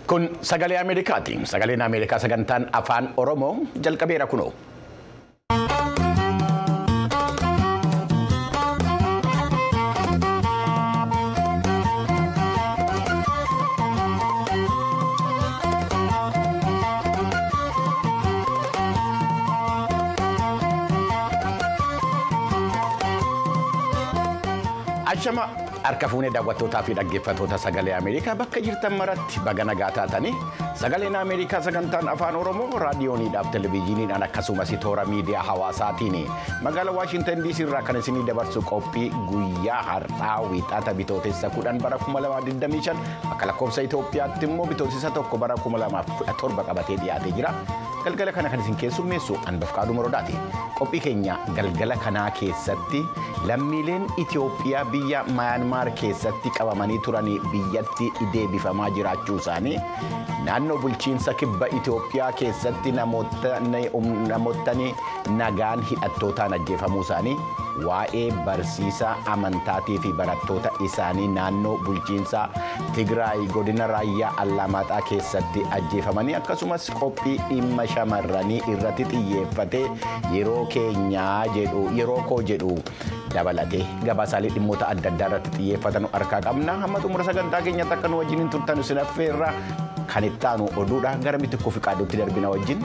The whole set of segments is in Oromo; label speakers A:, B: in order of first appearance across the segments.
A: Kun sagalee Ameerikaati. Sagaleen Ameerikaa sagantaan afaan Oromoo jalqabeera kunoo. Ashama harka fuunee daawwattootaa fi dhaggeeffattoota sagalee Ameerikaa bakka jirtan maratti baga nagaa taatanii sagaleen Ameerikaa sagantaan afaan Oromoo raadiyooniidhaaf televezyiiniidhaan akkasumas toora miidiyaa hawaasaatiin magaalaa Waashintan DC irraa kan isinii dabarsu qophii guyyaa har'aa wiixata bitootessa kudhan bara 2025 akka lakkoofsa Itoophiyaatti immoo bitootessa tokko bara 2017 qabatee dhiyaatee jira. Galgala kana kan isin keessummeessu Anbafqaaduu Morodaati. Qophii keenya galgala kanaa keessatti lammiileen Itoophiyaa biyya Mayanmaar keessatti qabamanii turan biyyatti deebifamaa jiraachuu isaanii naannoo bulchiinsa kibba Itoophiyaa keessatti namootni nagaan hidhattootaan ajjeefamuu isaanii waa'ee barsiisaa amantaatii fi barattoota isaanii naannoo bulchiinsa Tigraay godina raayyaa Allamaaxaa keessatti ajjeefamanii akkasumas qophii dhimma shamarranii irratti xiyyeeffatee yeroo keenyaa jedhu yeroo koo jedhu dabalatee gabaasaalee dhimmoota adda addaa irratti xiyyeeffatan harkaa qabna hamma xumura sagantaa keenyatti akka nu wajjin turtan isin affeerra kan itti aanu oduudha gara mitikuu fi qaaduutti darbina wajjin.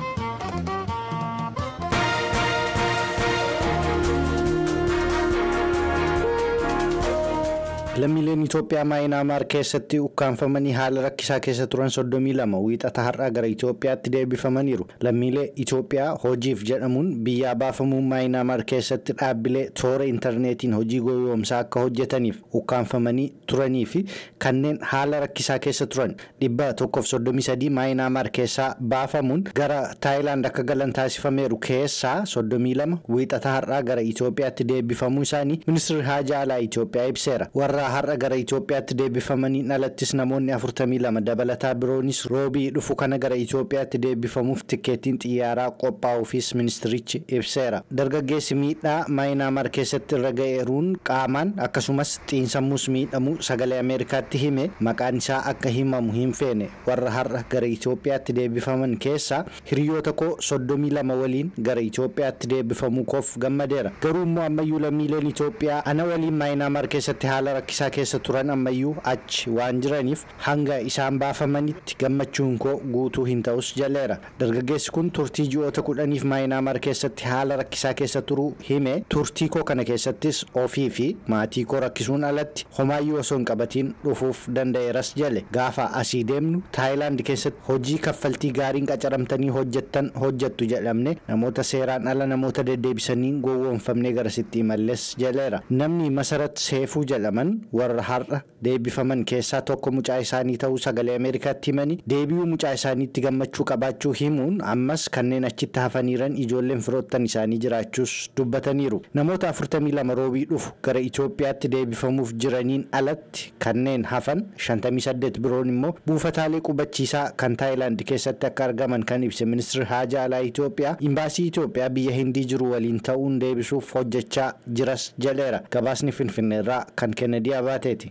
B: lammiileen Itoophiyaa maayinaamaar keessatti ukkaanfamanii haala rakkisaa keessa turan 32 wiixata har'aa gara Itoophiyaatti deebifamaniiru. Lammiilee Itoophiyaa hojiif jedhamuun biyyaa baafamuun maayinaamaar keessatti dhaabbilee toora intarneetiin hojii gowwoomsaa akka hojjetaniif ukkaanfamanii turanii fi kanneen haala rakkisaa keessa turan dhibba tokkoof 33 maayinaamaar keessaa baafamuun gara Taayilaand akka galan taasifameeru keessaa 32 wiixata har'aa gara Itoophiyaatti deebifamuu isaanii ministeerri haajaa alaa Itoophiyaa ibseera. warra har'a gara Itoophiyaatti deebifamaniin alattis namoonni 42 dabalataa biroonis roobii dhufu kana gara Itoophiyaatti deebifamuuf tikkeettiin xiyyaaraa qophaa'uufis ministirichi ibseera. Dargaggeessi miidhaa maayinaamaar keessatti irra ga'eeruun qaamaan akkasumas xiinsammuus miidhamuu sagalee Ameerikaatti hime maqaan isaa akka himamu hin feene warra har'a gara Itoophiyaatti deebifaman keessaa hiriyoota koo 32 waliin gara Itoophiyaatti deebifamuu koof gammadeera. Garuu immoo ammayyuu lammiileen Itoophiyaa ana waliin maayinaamaar keessatti haala rakkisaa keessa turan ammayyuu achi waan jiraniif hanga isaan baafamanitti gammachuun koo guutuu hin ta'us jaleera dargaggeessi kun turtii ji'oota kudhaniif maayinaamaar keessatti haala rakkisaa keessa turuu hime turtii koo kana keessattis ofii fi maatii koo rakkisuun alatti homaayyuu osoo hin qabatiin dhufuuf danda'eeras jale gaafa asii deemnu taayilaand keessatti hojii kaffaltii gaariin qacaramtanii hojjettan hojjettu jedhamne namoota seeraan ala namoota deddeebisanii gowwoomfamnee garasitti imalles jaleera namni masarat seefuu jedhaman warra har'a deebifaman keessaa tokko mucaa isaanii ta'uu sagalee ameerikaatti himanii deebi'uu mucaa isaaniitti gammachuu qabaachuu himuun ammas kanneen achitti hafaniiran ijoolleen firoottan isaanii jiraachuus dubbataniiru namoota 42 roobii dhufu gara itoophiyaatti deebifamuuf jiraniin alatti kanneen hafan 58 biroon immoo buufataalee qubachiisaa kan taayilaand keessatti akka argaman kan ibse ministeerri haajaa alaa itoophiyaa imbaasii itoophiyaa biyya hindii jiru waliin ta'uun deebisuuf hojjechaa jiras jaleera gabaasni finfinneerraa kan kennedy abaateeti.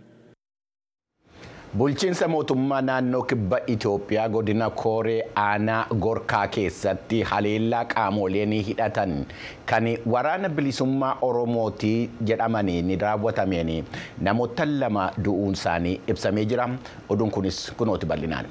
A: Bulchiinsa mootummaa naannoo kibba Itoophiyaa godina Kooree aanaa Gorkaa keessatti haleellaa qaamoleen hidhatan kan waraana bilisummaa Oromootii jedhamaniin raawwatameen namoota lama du'uun isaanii ibsamee jira. Oduun kunis kunooti bal'inaan.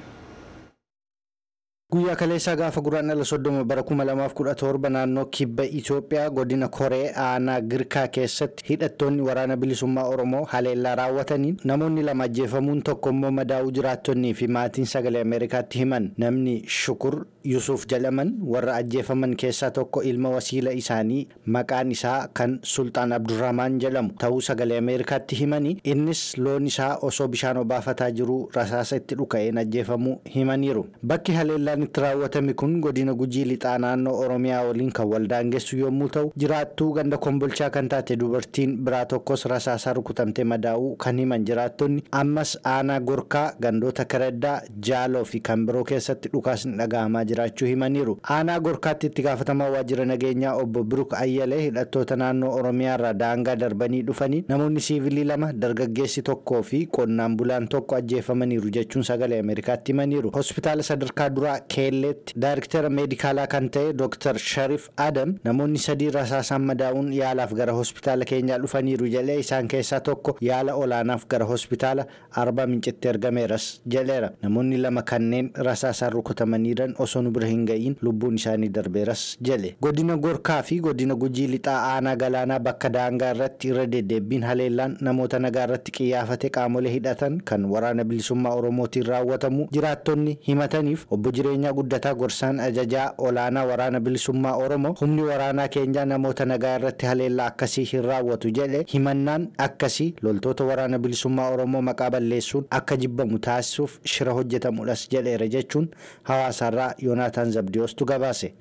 B: guyyaa kaleessaa gaafa guraandhala soddoma bara 2017 naannoo kibba itoophiyaa godina koree aanaa girkaa keessatti hidhattoonni waraana bilisummaa oromoo haleellaa raawwataniin namoonni lama ajjeefamuun tokko immoo madaa'uu jiraattonnii fi maatiin sagalee ameerikaatti himan namni shukur yusuuf jedhaman warra ajjeefaman keessaa tokko ilma wasiila isaanii maqaan isaa kan sultaan abdurrahmaan jedhamu ta'uu sagalee ameerikaatti himanii innis loon isaa osoo bishaan obaafataa jiruu rasaasa itti dhuka'een ajjeefamuu himaniiru bakki haleellaan itti raawwatame kun godina gujii lixaa naannoo oromiyaa waliin kan waldaangessu yommuu ta'u jiraattuu ganda kombolchaa kan taate dubartiin biraa tokkos rasaasaa rukutamtee madaa'uu kan himan jiraattonni ammas aanaa gorkaa gandoota karaddaa jaaloo fi kan biroo keessatti dhukaasni dhaga'amaa jiraachuu himaniiru aanaa gorkaatti itti gaafatamaa waajjira nageenyaa obbo biruk ayyalee hidhattoota naannoo oromiyaa irraa daangaa darbanii dhufanii namoonni siivilii lama dargaggeessi tokkoo fi qonnaan bulaan tokko ajjeefamaniiru jechuun sagalee ameerikaatti himaniiru hospitaala sadarkaa duraa keelleetti daayirektara meedikaalaa kan ta'e dooktar sharif adam namoonni sadii rasaasaan madaa'uun yaalaaf gara hospitaala keenyaa dhufaniiru jedhee isaan keessaa tokko yaala olaanaaf gara hospitaala arbaa mincitti ergameeras jedheera namoonni lama kanneen rasaasaan rukutamaniiran osoo nu bira hin ga'iin lubbuun isaanii darbeeras jedhe godina gorkaa fi godina gujii lixaa aanaa galaanaa bakka daangaa irratti irra deddeebbiin haleellaan namoota nagaa irratti qiyyaafate qaamolee hidhatan kan waraana bilisummaa oromootiin raawwatamu jiraattonni himataniif obbo jireenyaa guddataa gorsaan ajajaa olaanaa waraana bilisummaa oromoo humni waraanaa keenyaa namoota nagaa irratti haleellaa akkasii hin raawwatu jedhe himannaan akkasii loltoota waraana bilisummaa oromoo maqaa balleessuun akka jibbamu taasisuuf shira hojjetamudhas jedheera jechuun hawaasaarraa yoonaataan zabdiyoostu gabaase.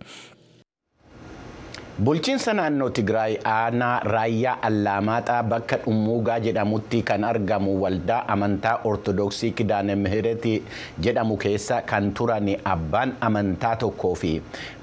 A: Bulchiinsa naannoo Tigraay aanaa raayyaa Allaamaaxaa bakka Dhummuugaa jedhamutti kan argamu waldaa amantaa Ortodoksii Kidaane Mihireeti jedhamu keessa kan turan abbaan amantaa tokkoo fi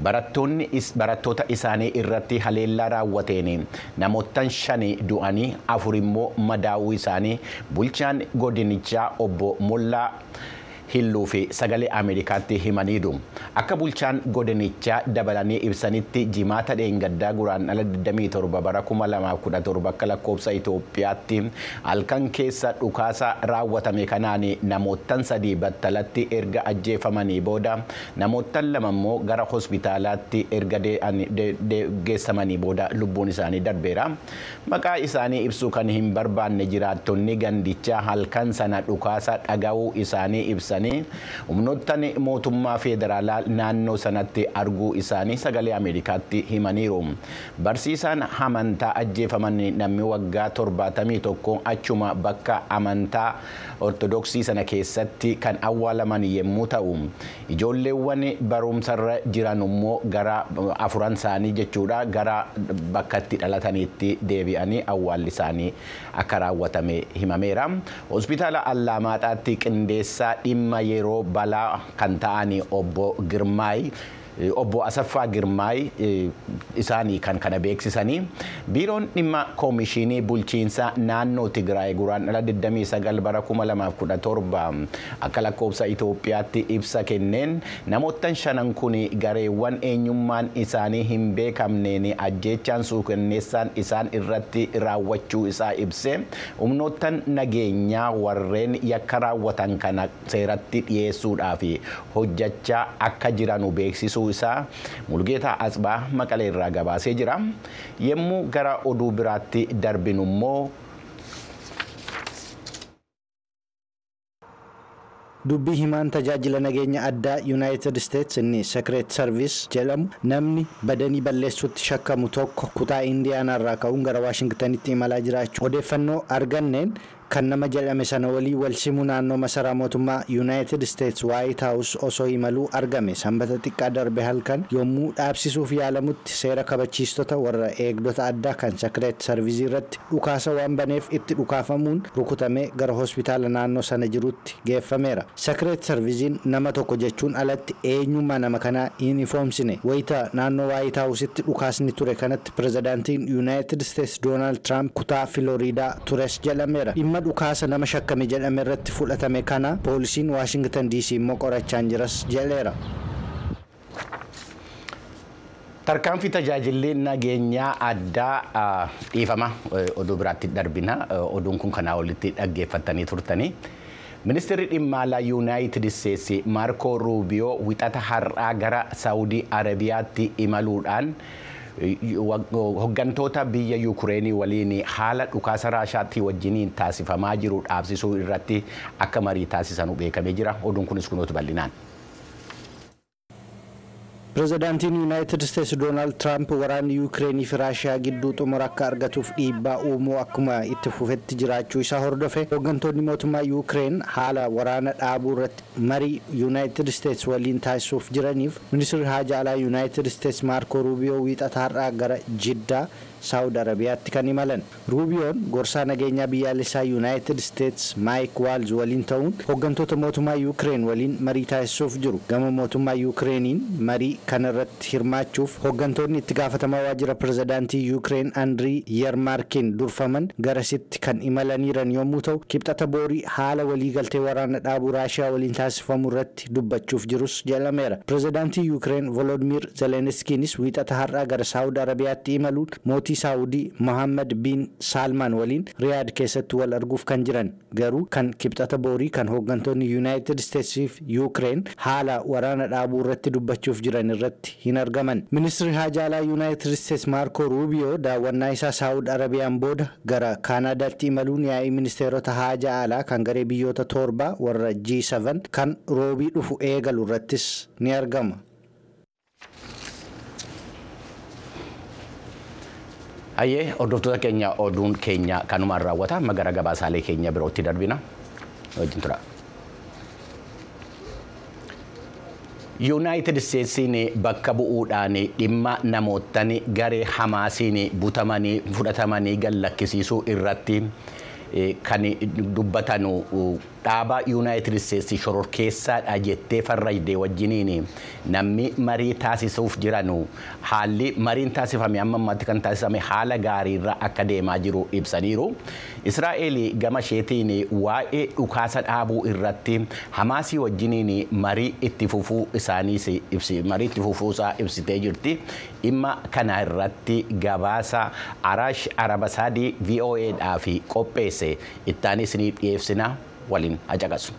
A: barattoota isaanii irratti haleellaa raawwateen namoottan shani du'anii afur immoo madaa'uu isaanii bulchaan godinichaa obbo Mollaa. hilluu fi sagalee ameerikaatti himaniiru akka bulchaan godinichaa dabalanii ibsanitti jimaata dheengaddaa guraandhala 27 bara 2017 akka lakkoofsa Itoophiyaatti halkan keessa dhukaasa raawwatame kanaan namoottan sadii battalatti erga ajjeefamanii booda namoottan lama immoo gara hospitaalaatti erga geessamanii booda lubbuun isaanii darbeera maqaa isaanii ibsuu kan hin barbaanne jiraattonni gandichaa halkan sana dhukaasa dhaga'uu isaanii ibsan. humnoottan mootummaa federaalaa naannoo sanatti arguu isaanii sagalee ameerikaatti himaniiru barsiisaan amantaa ajjeefaman namni waggaa torbaatamii tokko achuma bakka amantaa ortodoksii sana keessatti kan awwaalaman yommuu ta'u ijoolleewwan barumsarra jiran immoo gara afuran isaanii jechuudha gara bakkatti dhalataniitti deebi'anii awwaalli isaanii akka raawwatame himameera hospitaala allaamaxaatti qindeessaa dhimma dhimma yeroo balaa kan ta'an obbo Girmaay obbo Asaffaa Girmaay isaanii kan kana beeksisanii biiroon dhimma koomishinii bulchiinsa naannoo Tigraay guraandhala 29 bara 2017 akka lakkoofsa Itoophiyaatti ibsa kenneen namoottan shanan kun gareewwan eenyummaan isaanii hin beekamneen ajjeechaan suukanneessaan isaan irratti raawwachuu isaa ibse humnoottan nageenyaa warreen yakka raawwatan kana seeratti dhiyeessuudhaaf hojjechaa akka jiranu beeksisuu isaa mulgeetaa asbaa maqalee irraa gabaasee jira yommuu gara oduu biraatti darbinu immoo
B: dubbii himaan tajaajila nageenya addaa yuunaayitid isteets inni sekireet sarviis jedhamu namni badanii balleessuutti shakkamu tokko kutaa indiyaanaarraa ka'uun gara waashingtanitti imalaa jiraachuu odeeffannoo arganneen kan nama jedhame sana walii wal simuu naannoo masaraa mootummaa yuunaayitid isteets waayit haawus osoo imaluu argame sanbata xiqqaa darbe halkan yommuu dhaabsisuuf yaalamutti seera kabachiistota warra eegdota addaa kan sekireet sarviizii irratti dhukaasa waan baneef itti dhukaafamuun rukutamee gara hospitaala naannoo sana jirutti geeffameera sekireet sarviiziin nama tokko jechuun alatti eenyummaa nama kanaa hin ifoomsine wayita naannoo waayit haawusitti dhukaasni ture kanatti pirezidaantiin yuunaayitid isteets doonaald tiraamp kutaa filooriidaa tures jedhameera dhimma dhukaasa nama shakkame jedhame irratti fudhatame kana poolisiin waashingtan diisii immoo qorachaa jiras jedheera.
A: tarkaanfii tajaajilli nageenyaa addaa dhiifama oduu biraatti darbina oduun kun kanaa olitti dhaggeeffattanii turtanii. ministeerri dhimma alaa yuunaayitid isteetsi maarkoo ruubiyoo wixata har'aa gara saawudii arabiyaatti imaluudhaan hoggantoota biyya yukureenii waliin haala dhukaasa raashaatti wajjiniin taasifamaa jiru dhaabsisuu irratti akka marii taasisan beekamee jira oduun kunis kunuutu bal'inaan.
B: pirezidaantiin yuunaayitid isteetsi doonaald tiraamp waraanni yuukireenii fi raashiyaa gidduu xumura akka argatuuf dhiibbaa uumuu akkuma itti fufetti jiraachuu isaa hordofe hooggantoonni mootummaa yuukireen haala waraana dhaabuu irratti marii yuunaayitid isteetsi waliin taasisuuf jiraniif ministirri haajaa alaa yuunaayitid isteetsi maarkoo ruubiyoo wiixata har'aa gara jiddaa saawud arabiyaatti kan imalan ruubiyoon gorsaa nageenyaa biyyaalessaa yuunaayitid isteetsi maayik waalz waliin ta'uun hooggantoota mootummaa yuukireen waliin marii taasisuuf jiru gama mootummaa yuukireeniin marii kana irratti hirmaachuuf hooggantoonni itti gaafatamaa waajjira pirezidaantii yuukireen andrii yermaarkiin durfaman garasitti kan imalaniiran yommuu ta'u kibxata boorii haala waliigaltee waraana dhaabuu raashiyaa waliin taasifamu irratti dubbachuuf jirus jedhameera pirezidaantii yuukireen volodimir zeleniskiinis wiixata har'aa gara saawud arabiyaatti imaluun mootii saawudii mohammad biin saalmaan waliin riyaad keessatti wal arguuf kan jiran garuu kan kibxata boorii kan hooggantoonni yuunaayitid isteetsii fi yuukireen haala waraana dhaabuu irratti dubbachuuf jiran irratti hin argaman ministirri haajaa alaa yuunaayitid isteetsi maarkoo ruubiyoo daawwannaa isaa saawud arabiyaan booda gara kaanaadaatti imaluun yaa'ii ministeerota haajaa alaa kan garee biyyoota torbaa warra G7 kan roobii dhufu eegalu irrattis ni argama.
A: Hayyee hordoftoota keenya oduun keenya kanumaan raawwata amma gara gabaasaalee keenya birootti darbina wajjin tura. yuunaayitid isteetsiin bakka bu'uudhaan dhimma namootaan garee hamaasiin butamanii fudhatamanii gallakkisiisuu irratti kan dubbatan dhaaba yuunaayitid isteetsi shororkeessaadha jettee farrajdee wajjiniin namni marii taasisuuf jiran haalli mariin taasifame amma ammaatti kan taasifame haala gaariirra akka deemaa jiru ibsaniiru. Israa'eel gama isheetiin waa'ee dhukaasa dhaabuu irratti hamaasii wajjiniin marii itti fufuu isaaniis marii itti fufuusaa ibsitee jirti. Dhimma kana irratti gabaasa Araash Arabasaadii VOAdhaaf qopheesse ittaanis ni dhiyeessina waliin hacaqasu.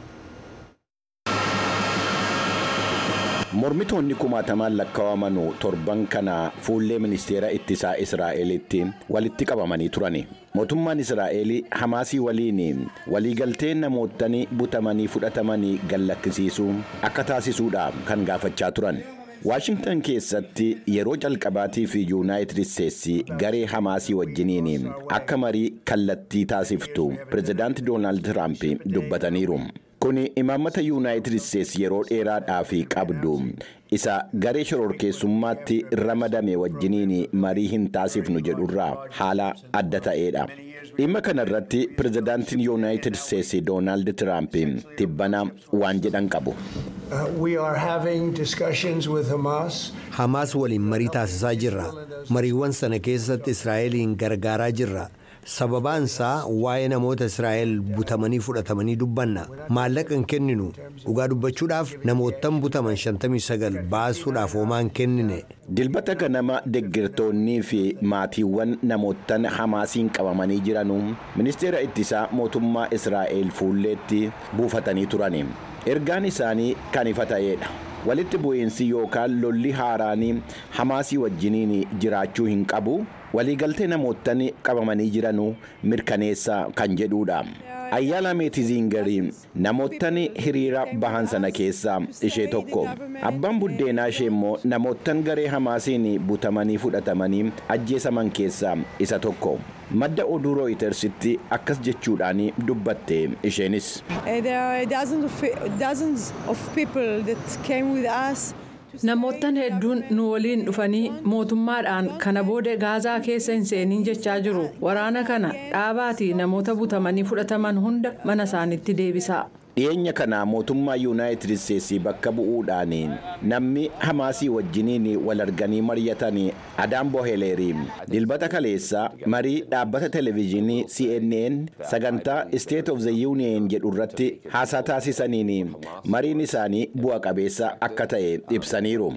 A: Mormitoonni kumaatamaan lakkaa'aman torban kana fuullee ministeera ittisaa Israa'elitti walitti qabamanii turani. Mootummaan Israa'el Hamaasii waliin waliigaltee namootni butamanii fudhatamanii gallakkisiisuu akka taasisuudha kan gaafachaa turan. Waashingtan keessatti yeroo jalqabaatiif yuunaayitid isteetsi garee hamaasii wajjiniin akka marii kallattii taasiftu pirezidaanti doonaald tiraamp dubbataniiru. Kun imaammata yuunaayitid isteetsi yeroo dheeraadhaaf qabdu isa garee shororkeessummaatti ramadame wajjiniin marii hin taasifnu jedhurraa haala adda ta'eedha. dhimma kana irratti pirezidaantiin yuunaayitid isteetsi doonaald tiraamp tibbana waan jedhan qabu.
C: hamaas waliin marii taasisaa jirra mariiwwan sana keessatti israa'eliin gargaaraa jirra sababaan isaa waa'ee namoota israa'el butamanii fudhatamanii dubbanna maallaqa hin kenninu dhugaa dubbachuudhaaf namoottan butaman 59 baasuudhaaf homaan kennine.
A: dilbata ganama deggirtoonnii fi maatiiwwan namoottan hamaasiin qabamanii jiranu ministeera ittisaa mootummaa israa'el fuulleetti buufatanii turani ergaan isaanii kan ifa ta'eedha. walitti bu'iinsi yookaan lolli haaraanii hamaasii wajjiniin jiraachuu hin qabu waliigaltee namoottan qabamanii jiranuu mirkaneessa kan jedhuudha. ayyaala meetiziingarii namoottan hiriira bahan sana keessaa ishee tokko abbaan buddeenaa ishee immoo namoottan garee hamaasiin butamanii fudhatamanii ajjeesaman keessaa isa tokko madda oduu rooyitersitti akkas jechuudhaan dubbatte isheenis.
D: Namoottan hedduun nu waliin dhufanii mootummaadhaan kana booda gaazaa keessa hin seeniin jechaa jiru. Waraana kana dhaabaatii namoota butamanii fudhataman hunda mana isaaniitti deebisaa.
A: dhiyeenya kana mootummaa yuunaayitid isteetsi bakka bu'uudhaan namni hamaasii wajjiniin wal arganii mari'atan adaan boheleerii dilbata kaleessa marii dhaabbata televezyiinii cnn sagantaa state of the union jedhu irratti haasaa taasisaniin mariin isaanii bu'a qabeessa akka ta'e ibsaniiru.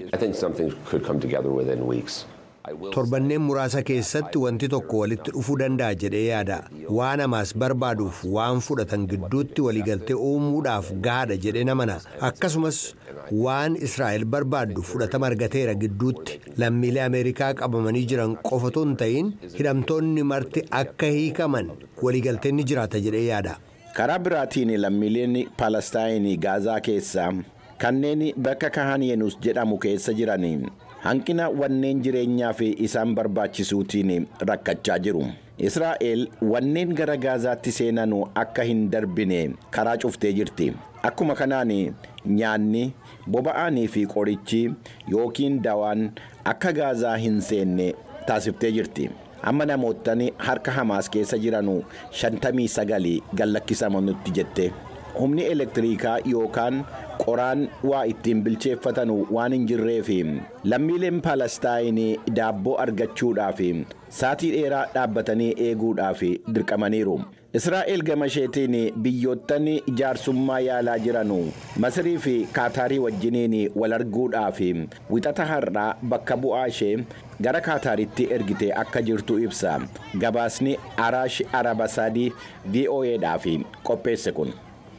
C: torbanneen muraasa keessatti wanti tokko walitti dhufuu danda'a jedhee yaada waan hamaas barbaaduuf waan fudhatan gidduutti waliigaltee uumuudhaaf gahaadha jedhee namana akkasumas waan israa'el barbaaddu fudhatama argateera gidduutti lammiilee ameerikaa qabamanii jiran qofatu hin ta'in hidhamtoonni marti akka hiikaman waliigalteen ni jiraata jedhee yaada.
A: karaa biraatiin lammiileen paalestaayinii gaazaa keessaa kanneen bakka kahaniyeenus jedhamu keessa jiran hanqina wanneen jireenyaa fi isaan barbaachisuutiin rakkachaa jiru. Israa'el wanneen gara gaazaatti seenanu akka hin darbine karaa cuftee jirti. Akkuma kanaan nyaanni, boba'aanii fi qorichi yookiin dawaan akka gaazaa hin seenne taasiftee jirti. Amma namootni harka Hamaas keessa jiranu 59 gallakkisamannutti jette. Humni elektiriikaa yookaan qoraan waa ittiin bilcheeffatan waan hin jirreef lammiileen Paalestaayinii daabboo argachuudhaaf saatii dheeraa dhaabbatanii eeguudhaaf dirqamaniiru. Israa'el gama isheetiin biyyoottan ijaarsummaa yaalaa jiranu Masirii fi Kaataarii wajjiniin wal arguudhaaf wixata har'aa bakka bu'aa ishee gara Kaataaritti ergite akka jirtu ibsa. Gabaasni Araash Arabasaadii VOAdhaaf qopheesse kun.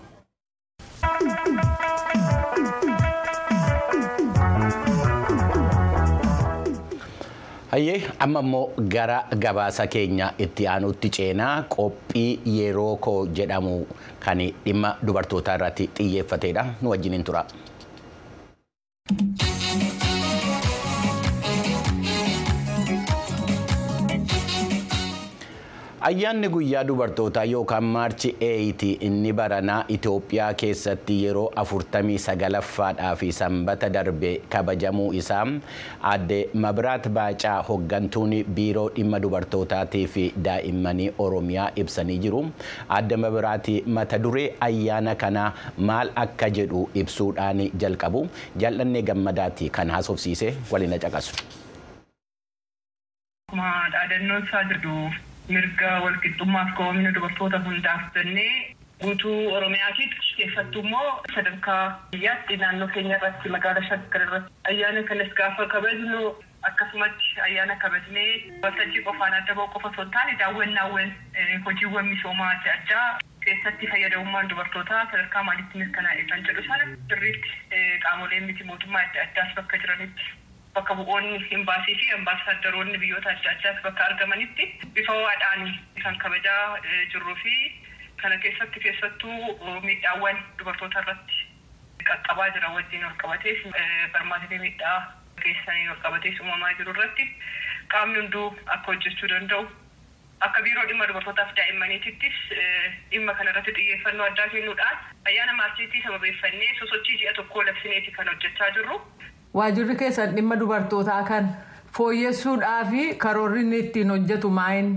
A: Hayyee amma immoo gara gabaasa keenya itti aanutti ceenaa qophii yeroo koo jedhamu kan dhimma dubartootaa irratti xiyyeeffatedha nu wajjiniin tura. Ayyaanni guyyaa dubartootaa yookaan maarchi eeyiti inni baranaa Itoophiyaa keessatti yeroo afurtamii sagalaffaadhaa fi sanbata darbe kabajamuu isaa aadde Mabiraat Baacaa hoggantuun biiroo dhimma dubartootaatii fi daa'immanii Oromiyaa ibsanii jiru. Aadde Mabiraat mata duree ayyaana kanaa maal akka jedhu ibsuudhaan jalqabu. Jaalladhee gammadaati kan haasofsiise waliin caqasu.
E: Dhaadannoo isaa jedhu mirga walqixxummaaf qaboomina dubartoota hundaaf jennee guutuu Oromiyaatiitti keessattuu immoo sadarkaa biyyaatti naannoo keenya irratti magaalaa shaggar irratti ayyaana kanas gaafa kabajnu akkasumatti ayyaana kabajnee waltajjii qofaan adda ba'u qofa osoo hin taane daawwannaawwan hojiiwwan misoomaa adda addaa keessatti fayyadamummaan dubartootaa sadarkaa maalitti mirkanaa'e kan jedhu sana sirriitti qaamoleen miti mootummaa adda addaas bakka jiranitti bakka bu'oonni imbaasii fi ambaasaaddoroonni biyyoota adda addaas bakka argamanitti bifa ho'aadhaan kan kabajaa jirruu fi kana keessatti keessattuu miidhaawwan dubartoota irratti qaqqabaa jiran wajjin wal qabatees barmaatilee miidhaa geessanii wal qabatees uumamaa jiru irratti qaamni hunduu akka hojjechuu danda'u akka biiroo dhimma dubartootaaf daa'immaniitittis dhimma kana irratti xiyyeeffannoo addaa kennuudhaan ayyaana maarchiitii sababeeffannee sosochii ji'a tokkoo labsineeti kan hojjechaa jirru.
D: Waajirri keessan dhimma dubartootaa kan fooyyessuudhaa fi karoorri inni ittiin hojjetu maa'inni.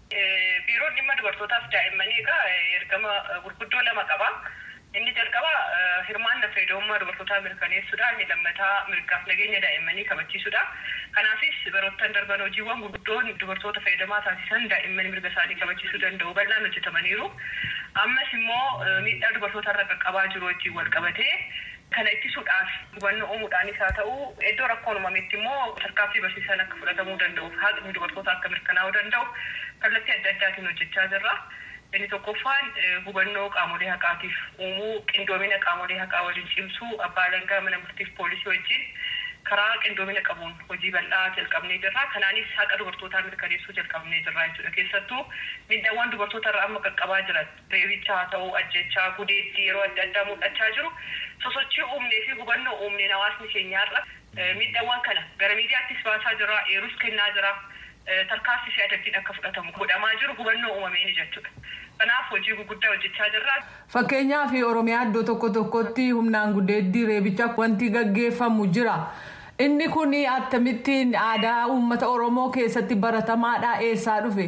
E: Biiroon dhimma dubartootaaf daa'immanii egaa ergama gurguddoo lama qaba. Inni jalqaba hirmaannaa fayyadamummaa dubartootaa mirkaneessuudha. Inni lammataa mirgaaf nageenya daa'immanii kabachiisuudha. Kanaafis baroottan darban hojiiwwan gurguddoon dubartoota fayyadamaa taasisan daa'imman mirga isaanii kabachiisuu danda'u bal'aan hojjetamaniiru. Ammas immoo miidhaa dubartoota irra qaqqabaa jiru wajjin wal qabatee kana ittisuudhaaf hubannoo uumuudhaanis haa ta'u iddoo rakkoon uumametti immoo tarkaanfii barsiisan akka fudhatamuu danda'u haqni dubartoota akka mirkanaa'uu danda'u kallattii adda addaatiin hojjechaa jirra. Inni tokkoffaan hubannoo qaamolee haqaatiif uumuu qindoomina qaamolee haqaa waliin cimsuu abbaa alangaa mana murtiif poolisii wajjin karaa qindoomina qabuun hojii bal'aa jalqabnee jirra. Kanaanis haqa dubartootaa mirkaneessuu jalqabnee jirra jechuudha. Keessattuu miidhaawwan dubartoota irraa amma qaqqabaa jiran reebicha haa ta'u ajjechaa gudeetti yeroo adda addaa mul'achaa jiru sosochii uumnee fi hubannoo uumneen hawaasni keenyaarra miidhaawwan kana gara miidiyaattis baasaa jira eerus kennaa jira. tarkaanfii fi adabbiin akka fudhatamu godhamaa jiru hubannoo uumameeni jechuudha. Kanaaf hojii gurguddaa hojjechaa jirra.
D: Fakkeenyaaf Oromiyaa iddoo tokko tokkotti humnaan gudeeddii reebicha wanti gaggeeffamu jira. Inni kun akkamittiin aadaa uummata Oromoo keessatti baratamaadha eessaa dhufe?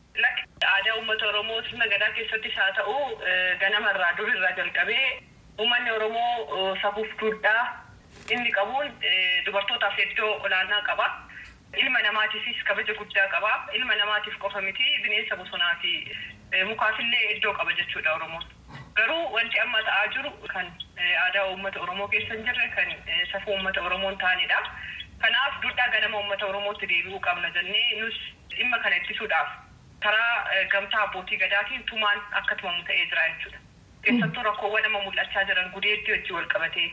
E: Aadaa uummata Oromoo sirna gadaa keessattis haa ta'u ganamarraa durirraa jalqabee uummanni Oromoo safuuf duudhaa inni qabuun dubartootaaf iddoo olaanaa qaba. ilma namaatiifis kabaja guddaa qaba ilma namaatiif qofa miti bineensa bosonaa fi mukaafillee iddoo qaba jechuudha oromoon garuu wanti amma ta'aa jiru kan aadaa uummata oromoo keessa hin jirre kan safuu uummata oromoon ta'anidha kanaaf duudhaa ganama uummata oromootti deebi'uu qabna jennee nus dhimma kana ittisuudhaaf karaa gamtaa abbootii gadaatiin tumaan akka tumamu ta'ee jira jechuudha keessattuu rakkoowwan amma mul'achaa jiran gudeeddii wajjii wal qabatee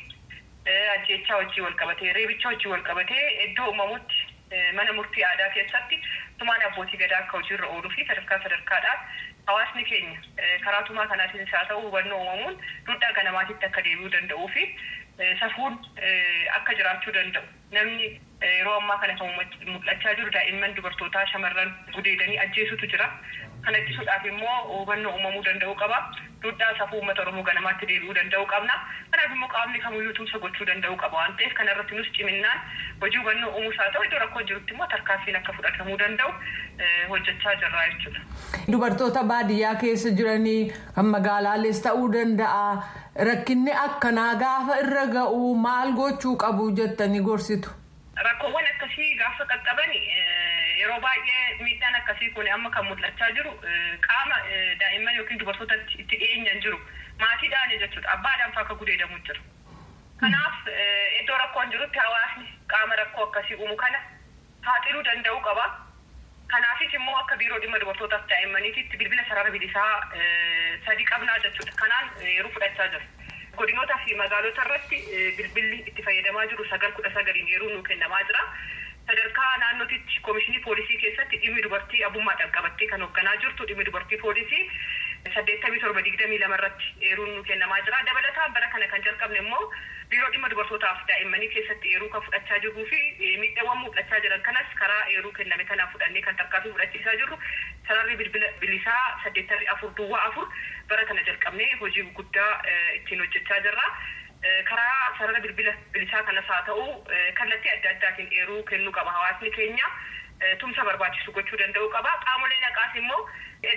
E: ajjeechaa wajjii wal qabatee reebicha wajjii wal qabatee iddoo uumamutti mana murtii aadaa keessatti tumaan abbootii gadaa akka hojiirra ooluu fi sadarkaa sadarkaadhaan hawaasni keenya karaa tumaa kanaatiinis haa ta'u hubannoo uumamuun duudhaa ganamaatitti akka deebi'uu danda'uu fi safuun akka jiraachuu danda'u namni yeroo ammaa kana kan mul'achaa jiru daa'imman dubartootaa shamarran gudeedanii ajjeesutu jira kana ittisuudhaaf immoo hubannoo uumamuu danda'uu qaba duudhaa safuu uummata oromoo ganamaatti deebi'uu danda'uu qabna kanaaf immoo qaamni kamiyyuu tumsa gochuu danda'uu qaba waan ta'eef kana irratti nus ciminaan hojii hubannoo uumuus haa ta'u iddoo rakkoo jirutti immoo tarkaanfiin akka fudhatamuu danda'u hojjechaa jirra jechuudha.
D: Dubartoota baadiyyaa keessa jiranii kan magaalaalees ta'uu danda'a rakkinni akkanaa gaafa irra ga'u maal gochuu qabu jettanii gorsitu.
E: Rakkoowwan akkasii gaafa qaqqaban yeroo baay'ee miidhaan akkasii kun amma kan mul'achaa jiru qaama daa'imman yookiin dubartoota itti dhiyeenyan jiru maatiidhaan jechuudha abbaadhaan fa'aa akka gudeedamu jira. Kanaaf iddoo rakkoon jirutti hawaasni qaama rakkoo akkasii uumu kana saaxiluu danda'uu qaba. Kanaafis immoo akka biiroo dhimma dubartootaaf daa'immaniititti bilbila sarara bilisaa sadi qabnaa jechuudha. Kanaan yeroo fudhachaa jira. Godinootaa fi magaalota irratti bilbilli itti fayyadamaa jiru sagal kudha sagaliin yeroo nuu kennamaa jira. Sadarkaa naannootitti koomishinii poolisii keessatti dhimmi dubartii abbummaadhaan qabattee kan hoogganaa jirtu dhimmi dubartii poolisii saddeettamii torba digdamii lama irratti eeruun nuu kennamaa jira. Dabalataan bara kana kan jalqabne immoo biiroo dhimma dubartootaaf daa'immanii keessatti eeruu kan fudhachaa jirruu fi miidhaawwan mul'achaa jiran kanas karaa eeruu kenname kanaan fudhannee kan tarkaanfii fudhachiisaa jirru sararri bilbila bilisaa saddeettamii afur duwwaa afur bara kana jalqabnee hojii guddaa ittiin hojjechaa jirra. Karaa sarara bilbila bilisaa kanas haa ta'u kallattii adda addaatiin eeruu kennuu qaba hawaasni keenya tumsa barbaachisu gochuu danda'uu qaba. Qaamolee naqaas immoo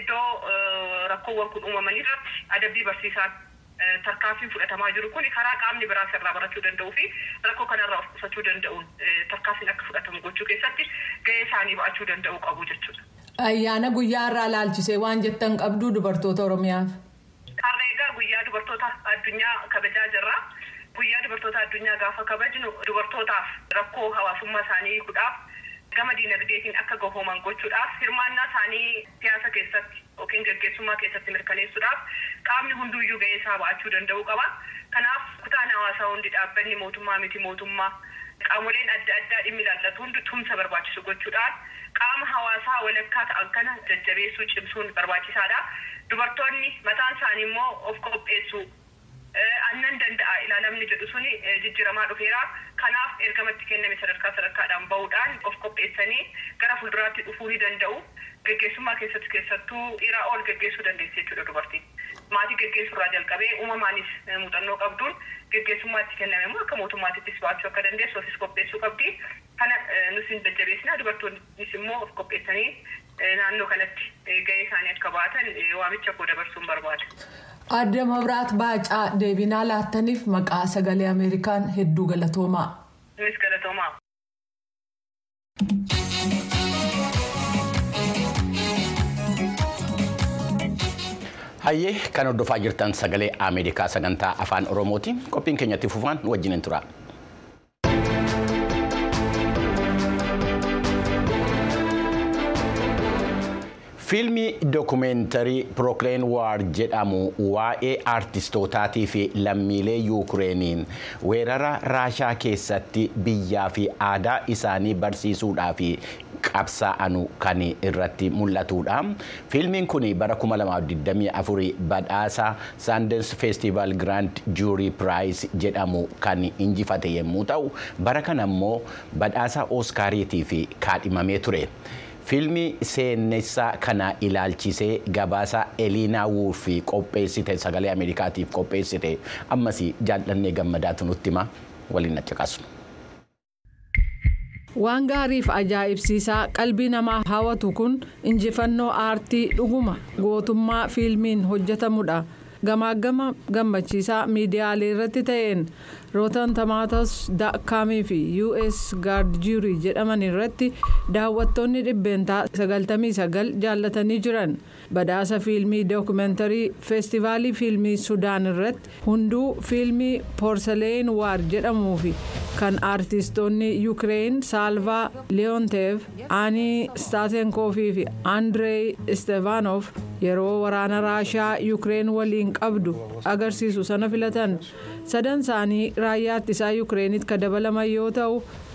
E: iddoo rakkoowwan kun uumaman irratti adabbii barsiisaan tarkaanfiin fudhatamaa jiru kun karaa qaamni biraas irraa barachuu danda'uu fi rakkoo kanarraa of qusachuu danda'uun tarkaanfiin akka fudhatamu gochuu keessatti gahee isaanii ba'achuu danda'uu qabu jechuudha.
D: Ayyaana guyyaa irraa laalchisee waan jettan qabdu dubartoota Oromiyaaf.
E: Har'a egaa guyyaa dubartoota addunyaa kabajaa jirra. Guyyaa dubartoota addunyaa gaafa kabajnu dubartootaaf rakkoo hawaasummaa isaanii hiikuudhaaf gama diinagdeetiin akka gahooman gochuudhaaf hirmaannaa isaanii siyaasa keessatti yookiin gaggeessummaa keessatti mirkaneessuudhaaf qaamni hunduyyuu gahee isaa ba'achuu danda'uu qaba. Kanaaf kutaan hawaasaa hundi dhaabbanni mootummaa miti mootummaa qaamoleen adda addaa dhimmi ilaallatu hundi tumsa barbaachisu gochuudhaan qaama hawaasaa walakkaa ta'an kana jajjabeessuu cimsuun barbaachisaadha. Dubartoonni mataan isaanii immoo of qopheessuu annan danda'a ilaalamni jedhu suni jijjiiramaa dhufeera. Kanaaf ergamatti kenname sadarkaa sadarkaadhaan bahuudhaan of qopheessanii gara fuulduraatti dhufuu ni danda'u. Gaggeessummaa keessatti keessattuu dhiiraa ol gaggeessuu dandeessi jechuudha dubartiin. Maatii gaggeessuu irraa jalqabee uumamaanis muuxannoo qabduun gaggeessummaatti kenname immoo akka mootummaatittis baachuu akka dandeessu ofis qopheessuu qabdi. Kana nus hin jajjabeessina dubartoonnis immoo of qopheessanii naannoo kanatti gahee isaanii akka baatan waamicha koo dabarsuun barbaada.
D: Adda Mabraat Baacaa deebinaa laattaniif maqaa sagalee Ameerikaan hedduu galatoomaa.
E: Innis galatoomaa.
A: Hayyee kan hordofaa jirtan sagalee Ameerikaa sagantaa afaan Oromooti. Qophiin keenyatti fufaan wajjin tura. Fiilmii dookumeentarii Pirookileen Waar jedhamu waa'ee aartistootaatii fi lammiilee Yuukireeniin weerara Raashaa keessatti biyyaa fi aadaa isaanii barsiisuudhaa fi qabsaa'anu kan irratti mul'atudha. Fiilmiin kun bara 2024 badhaasa Sundance Festival Grand Jury Prize jedhamu kan injifate yommuu ta'u bara kana immoo badhaasa Ooskaariitiif kaadhimamee ture. Fiilmii seenessaa kana ilaalchisee gabaasa Eliinaa Wuurfi qopheessite sagalee Ameerikaatiif qopheessite ammas jaallannee gammadaatu nutti hima waliin nacaqasu.
D: Waan gaariif ajaa'ibsiisaa qalbii namaa hawwatu kun injifannoo aartii dhuguma gootummaa fiilmiin hojjetamudha. Gamaagama gammachiisaa miidiyaalee irratti ta'een rootan tomaatos daakaamii fi us gaard juurii jedhaman irratti daawwattoonni dhibbeentaa 99 jaallatanii jiran badhaasa fiilmii dookumentarii feestivaalii fiilmii sudaan irratti hunduu fiilmii poorsaleen waar jedhamuu fi kan aartistoonni yuukireen saalvaa leeyoonteef aanii staatenkoofii fi andrey istevaanoof yeroo waraana raashaa yuukireen waliin qabdu agarsiisu sana filatan sadan isaanii raayyaa ittisaa yuukireenitti kan dabalaman yoo ta'u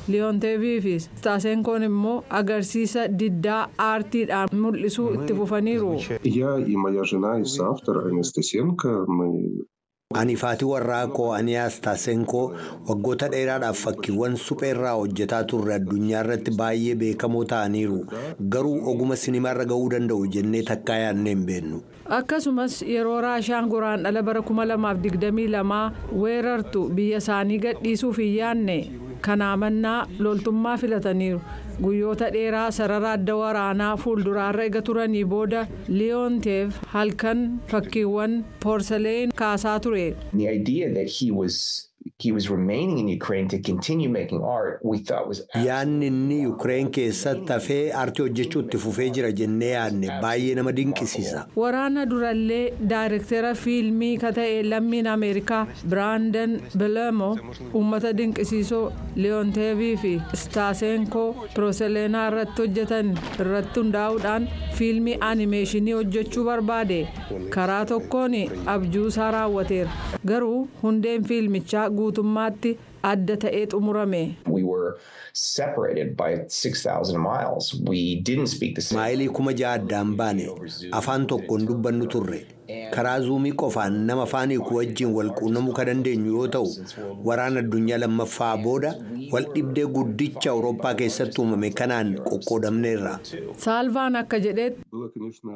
D: liyoonteevii fi staasenkoon immoo agarsiisa diddaa aartiidhaan mul'isuu itti fufaniiru.
F: Я и моя жена, и соавтор Анастасенко, мы
C: Ani faatii warraa koo Aniyaas Taasenkoo waggoota dheeraadhaaf fakkiiwwan suphee irraa hojjetaa turre addunyaa irratti baay'ee beekamoo ta'aniiru. Garuu oguma sinimaarra ga'uu danda'u jennee takkaa yaadnee hin beennu.
D: akkasumas yeroo raashaan guraandhala bara 2022 weerartu biyya isaanii gadhiisuuf hin yaadne kanaa mannaa loltummaa filataniiru guyyoota dheeraa sarara adda waraanaa fuulduraarra ega turanii booda liyoonteef halkan fakkiiwwan poorsaleen kaasaa ture.
G: The idea that he was he was remaining in Ukraine to continue making art, we thought was
C: Yaadni inni Yukireen keessatti hafee aartii hojjechuu itti fufee jira jennee yaadne baay'ee nama dinqisiisa.
D: waraana durallee daayirektera fiilmii ka ta'e lammiin ameerikaa biraandan bilemo uummata dinqisiisoo liyoonteevii fi staasenkoo pirooseleenaa irratti hojjetan irratti hundaa'uudhaan fiilmii animeeshinii hojjechuu barbaade karaa tokkoon abjuusaa raawwateera garuu hundeen fiilmichaa guutummaatti adda ta'ee xumurame.
G: we were separated by 6,000 miles. We didn't speak the same.
C: Maayilii kuma ja'a addaan baane afaan tokkoon dubbannu turre. Karaa zuumii qofaan nama afaan hiiku wajjin wal quunnamuu kan dandeenyu yoo ta'u, waraana addunyaa lammaffaa booda wal dhibdee guddicha Awurooppaa keessatti uumame kanaan qoqqoodamneerra.
D: saalvaan akka jedhetti
F: было, конечно,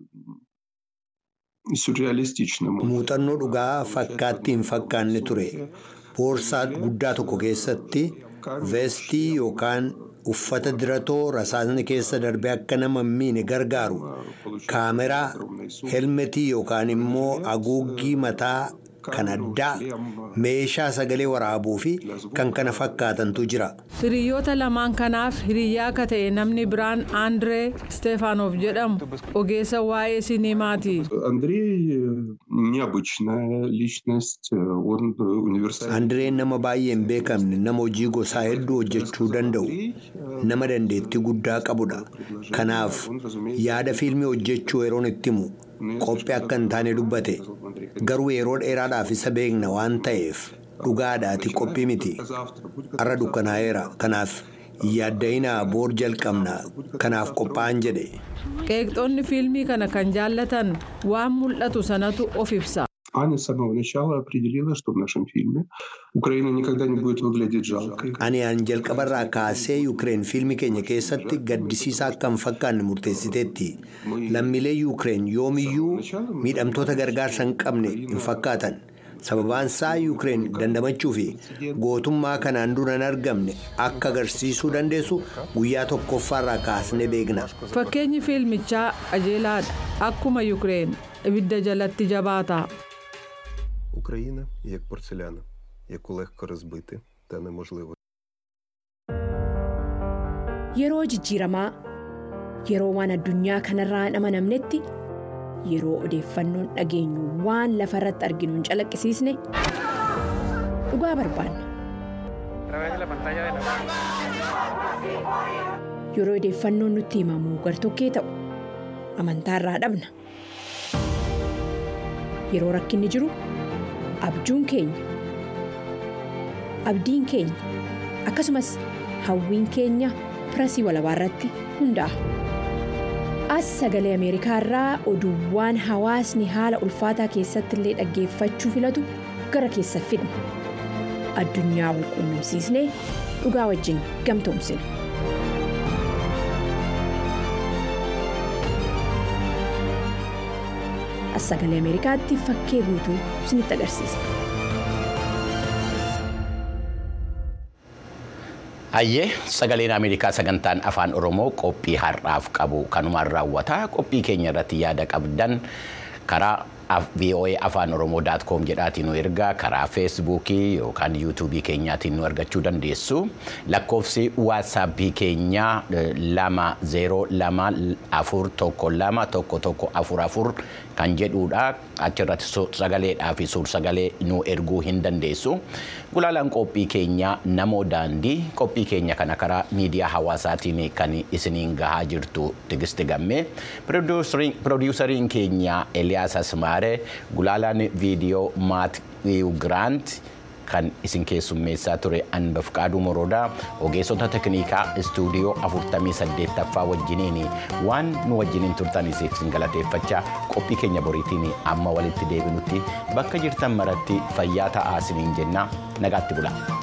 F: сюрреалистично.
C: Muuxannoo dhugaa fakkaatti hin fakkaanne ture. Boorsaa guddaa tokko keessatti veestii yookaan uffata diratoo rasaasni keessa darbee akka nama hin miine gargaaru kaameraa helmetii yookaan immoo haguuggii mataa kan addaa meeshaa sagalee waraabuu fi kan kana fakkaatantu jira.
D: hiriyoota lamaan kanaaf hiriyyaa akka ta'e namni biraan andree stefaanoof jedhamu ogeessa waa'ee sinimaati.
F: Андрей э, необычная личность, э, он э, универсальный.
C: Andireen nama baay'ee hin beekamne nama hojii gosaa hedduu hojjechuu danda'u nama dandeettii guddaa qabudha. Kanaaf yaada fiilmii hojjechuu yeroon itti himu qophii akka hin taane dubbate garuu yeroo dheeraadhaaf isa beekna waan ta'eef dhugaadhaati qophii miti har'a dukkanaa'eera kanaaf yaadda'inaa boor jalqabna kanaaf qophaa'an jedhe.
D: qeeqxoonni fiilmii kana kan jaallatan waan mul'atu sanatu of ibsa.
F: Аня с самого начала определила, что в нашем фильме Украина никогда не будет выглядеть жалкой.
C: Ani aan jalqabarraa kaasee Yukireen fiilmii keenya keessatti gaddisiisaa akka hin fakkaanne murteessiteetti. Lammiilee Yukireen yoomiyyuu miidhamtoota gargaarsa hin qabne hin fakkaatan. Sababaan isaa Yukireen dandamachuu fi gootummaa kanaan dura hin argamne akka agarsiisuu dandeessu guyyaa tokkoffaarraa kaasnee beekna.
D: fakkeenyi fiilmichaa qajeelaadha akkuma yukireen ibidda jalatti jabaata.
H: Україна як порцеляна, яку легко розбити та неможливо.
I: Yeroo jijjiiramaa yeroo waan addunyaa kanarraa hin amanamnetti yeroo odeeffannoon dhageenyu waan lafa irratti arginu hin calaqqisiisne dhugaa barbaanna. Yeroo odeeffannoon nutti himamu gartokkee ta'u amantaarraa dhabna. Yeroo rakkinni jiru abjuun keenya abdiin keenya akkasumas hawwiin keenya pirasii walabaa irratti hundaa'a. As sagalee Ameerikaa irraa oduuwwan hawaasni haala ulfaataa keessatti illee dhaggeeffachuu filatu gara keessa fidna. Addunyaa wal quunnamsiisnee dhugaa wajjin gamtoomsina. As sagalee Ameerikaatti fakkee guutuu isinitti agarsiisa.
A: Hayyee sagaleen Ameerikaa sagantaan afaan Oromoo qophii har'aaf qabu kanumaan raawwata. Qophii keenya irratti yaada qabdan karaa VOA afaan Oromoo daat koom jedhaatiin nu ergaa karaa feesbuukii yookaan yuutuubii keenyaatiin nu argachuu dandeessu. Lakkoofsi waasaappii keenyaa lama zeeroo lama afur tokko lama tokko tokko afur afur kan jedhudha. Achirratti sagaleedhaa fi suur-sagalee nu erguu hin dandeessu. Gulaalaan qophii keenyaa namoo daandii qophii keenya kana karaa miidiyaa hawaasaatiin kan isiniin gahaa jirtu Tigisti Gammee. Piroodyusariin keenya Eliyaas Asmaaree gulaalaan viidiyoo Maat Giraant kan isin keessummeessaa ture Anbafqaaduu Moroodaa ogeessota tekniikaa istuudiyoo 48ffaa wajjiniin waan nu wajjiniin turtaniif isin galateeffachaa qophii keenya boriitiin amma walitti deebinutti bakka jirtan maratti fayyaa ta'aa isiniin jenna nagaatti bula.